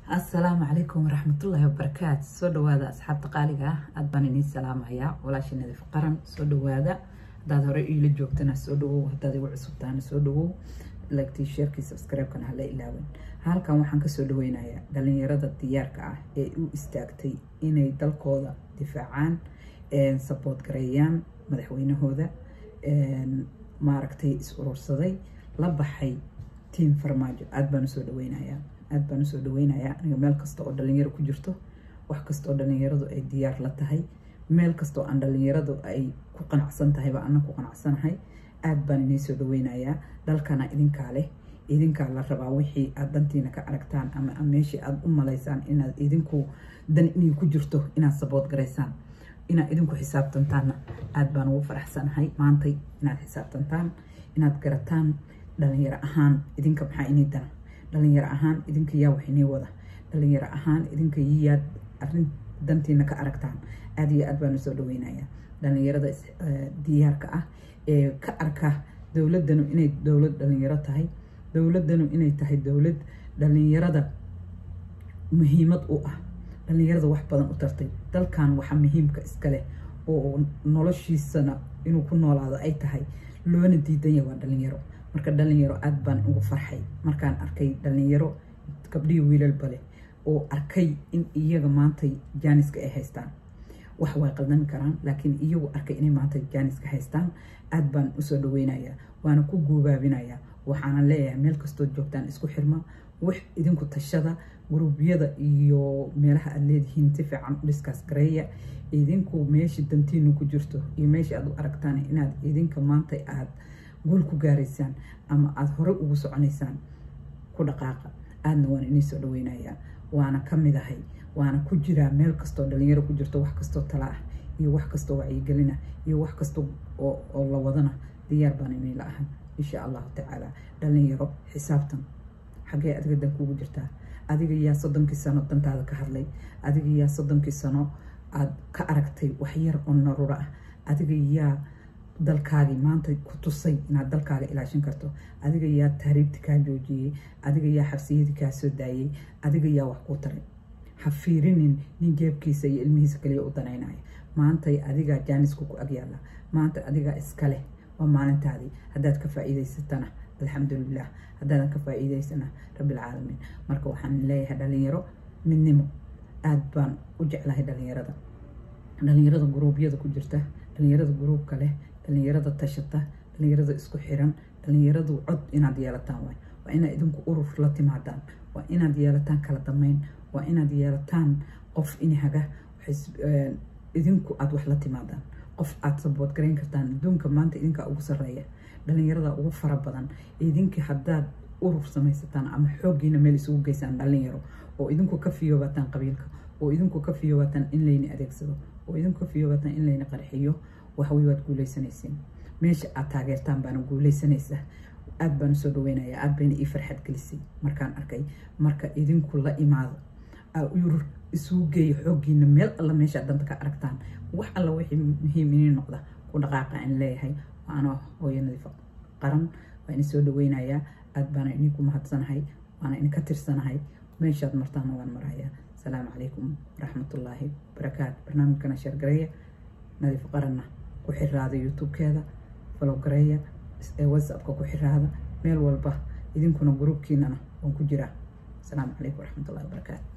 asalaamu calaykum waraxmatullaahi wabarakaatu soo dhawaada asxaabta qaaliga ah aad baan idiin salaamayaa walaasha nadiif qaran soo dhawaada haddaad hore iila joogtana soo dhawow haddaad igu cusubtaana soo dhawow lagtii sheerkii subscribe-kana hala ilaawin halkan waxaan kasoo dhaweynayaa dhalinyarada diyaarka ah ee u istaagtay inay dalkooda difaacaan sabood gareeyaan madaxweynahooda maaragtay is urursaday la baxay tiam farmaajo aada baan usoo dhaweynayaa aada baan usoo dhaweynayaa aniga meel kasta oo dhalinyaro ku jirto wax kasta oo dhalinyaradu ay diyaar la tahay meel kasta oo aan dhalinyaradu ay ku qanacsan tahayba ana ku qanacsanahay aada baan inii soo dhaweynayaa dalkana idinkaa leh idinkaa la rabaa wixii aada dantiina ka aragtaan ama meeshii aada u malaysaan inaad idinku dan inay ku jirto inaad sabood garaysaan inaad idinku xisaabtantaanna aada baan ugu faraxsanahay maantay inaad xisaabtantaan inaad garataan dhalinyaro ahaan idinka maxaa inii dana dhalinyaro ahaan idinka yaa wax inii wada dhalinyaro ahaan idinka yaad arin dantiina ka aragtaan aada iyo aad baan usoo dhaweynayaa dhalinyarada diyaarka ah ee ka arka dowladanu inay dowlad dhalinyaro tahay dowladanu inay tahay dowlad dhalinyarada muhiimad u ah dhalinyarada wax badan u tartay dalkan waxa muhiimka iskaleh oo noloshiisana inuu ku noolaado ay tahay loona diidanya waa dhalinyaro marka dhalinyaro aada baan ugu farxay markaan arkay dhalinyaro gabdhihii wiilalba leh oo arkay in iyaga maantay jaaniska ay haystaan wax way qaldami karaan laakiin iyagu arkay inay maanta jaaniska haystaan aada baan usoo dhaweynayaa waana ku guubaabinayaa waxaana leeyahay meel kastood joogtaan isku xirma wax idinku tashada guruubyada iyo meelaha aada leedihiin si fiican u dhiskaas gareeya idinku meeshii dantiinu ku jirto iyo meeshii aada u aragtaan inaad idinka maanta aada guul ku gaaraysaan ama aada hore ugu soconaysaan ku dhaqaaqa aadna waan inii soo dhaweynayaa waana ka mid ahay waana ku jiraa meel kastoo dhalinyaro ku jirto wax kastoo tala ah iyo wax kastoo wacyigelina iyo wax kasta oo la wadana diyaar baan inay la ahay insha allahu tacaala dhalinyaro xisaabtan xaggee adiga dan kuugu jirtaa adiga yaa soddonkii sano dantaada ka hadlay adiga yaa soddonkii sano aada ka aragtay wax yar oo naruro ah adiga yaa dalkaagii maanta ku tusay inaad dalkaaga ilaashin karto adiga yaa tahriibti kaa joojiyey adiga yaa xabsiyadii kaa soo daayey adiga yaa wax kuu taray ha fiirinin nin jeebkiisa iyo ilmihiisa kaliya u danaynaya maantay adigaa jaanisku ku agyaala maanta adigaa iska leh waa maalintaadii haddaad ka faa-iideysatana alxamdulilah haddaadan ka faa-iideysana rabbilcaalamiin marka waxaan leeyahay dhalinyaro midnimo aada baan u jeclahay dhalinyarada dhalinyarada guruubyada ku jirta dhalinyarada guruubka leh dhalinyarada tashata dhalinyarada isku xiran dhalinyaradu cod inaad yeelataan waay waa inaad idinku urur la timaadaan waa inaad yeelataan kala damayn waa inaad yeelataan qof inhaga idinku aada wax la timaadaan qof aada sabood garayn kartaan adduunka maanta idinkaa ugu sareeya dhalinyarada ugu fara badan idinkii haddaad urur samaysataan ama xooggiina meel isugu geysaan dhalinyaro oo idinku ka fiyoobataan qabiilka oo idinku ka fiyoobataan in layni adeegsado oo idinku ka fiyoobataan in layni qarxiyo waxwey waad guuleysanaysiin meesha aad taageertaan baana guuleysanaysaa aada baan usoo dhaweynayaa aada bayna ii farxad gelisay markaan arkay marka idinku la imaado urur isugu geeya xooggiina meel alla meeshaad danta ka aragtaan wax alla wixii muhiim inii noqda ku dhaqaaqa in leeyahay waana hooyo nadiifa qaran waa ini soo dhaweynayaa aada baana inii ku mahadsanahay waana idinka tirsanahay meeshaad martaana waan marayaa asalaamu calaykum waraxmatullaahi barakaatu barnaamijkana sheergareeya nadiif qaranna ku xiraada youtube-keeda falow gareeya whatsappka ku xiraada meel walba idinkuna gruubkiinana waan ku jiraa asalaamu calaykum waraxmatullahi wabarakaatu